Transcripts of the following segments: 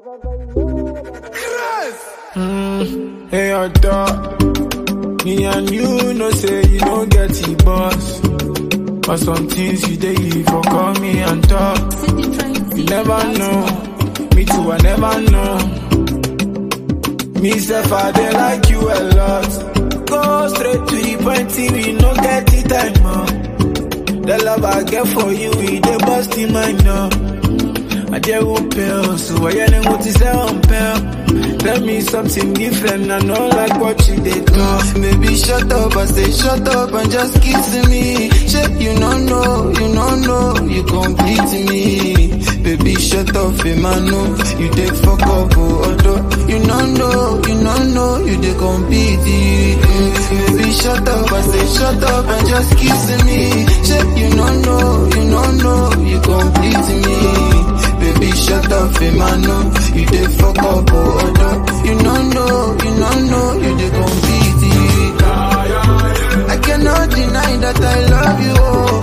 Mm, hey, your dog. Me and you know say you don't get the boss. But some things you dey you for call me and talk. You never know. Me too, I never know. Me self, I dey like you a lot. Go straight to the point, see we no get the time, man. The love I get for you, it dey bust in my now. I dare will pale, so I ain't what is on pale. Tell me something different, I know like what you did do. Baby, shut up, I say shut up and just kiss me. Shit, you don't know, you don't know, you complete me. Baby, shut up, Emmanuel, you dey fuck up, oh, although you don't know, you don't know, you dey compete. Mm, Baby, shut up, I say shut up and just kiss me. Shit, you don't know, you don't know, you complete me. Baby, shut up, Emmanuel, you dey fuck up, oh, although you don't know, you don't know, you dey compete. I cannot deny that I love you, oh.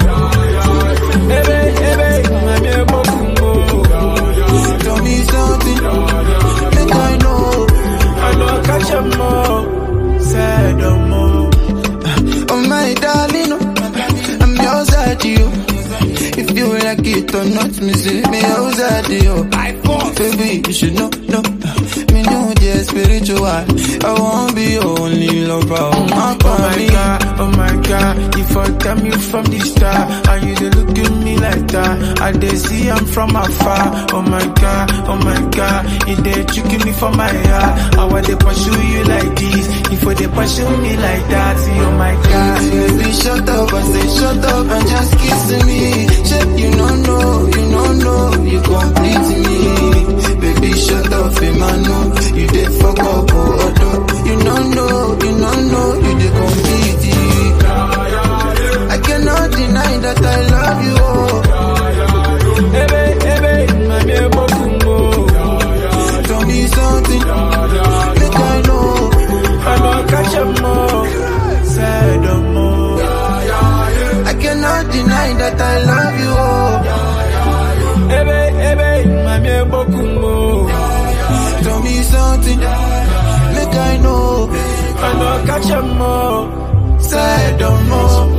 Ebe, ebe, I'm a bokumbo. Tell me something, make I know. I know catch a more, say no more. Oh my darling, oh, I'm yours at you. If you like it or not, me say me yours at you. Baby, you should know, know. Me know the spiritual. I won't be your only lover. Oh my, Oh my god, oh my god, you fucked me from the start, and you dey look at me like that. I dey see I'm from afar. Oh my god, oh my god, you dey tricking me for my heart. I want to pursue you like this, if they pursue me like that. See, oh my god. Baby, shut up, I say shut up and just kiss me. Shit, you don't know, you don't know, you complete me. Baby, shut up, Emmanuel, you dey fuck up, oh, although you don't know, you don't know, you dey complete. I cannot deny that I love you, oh. Ebe, ebe, mami ebokumbo. Tell me something, make I know. I know catch a more, say no more. I cannot deny that I love you, oh. Ebe, ebe, mami ebokumbo. Tell me something, make I know. I know catch a more, Say no more.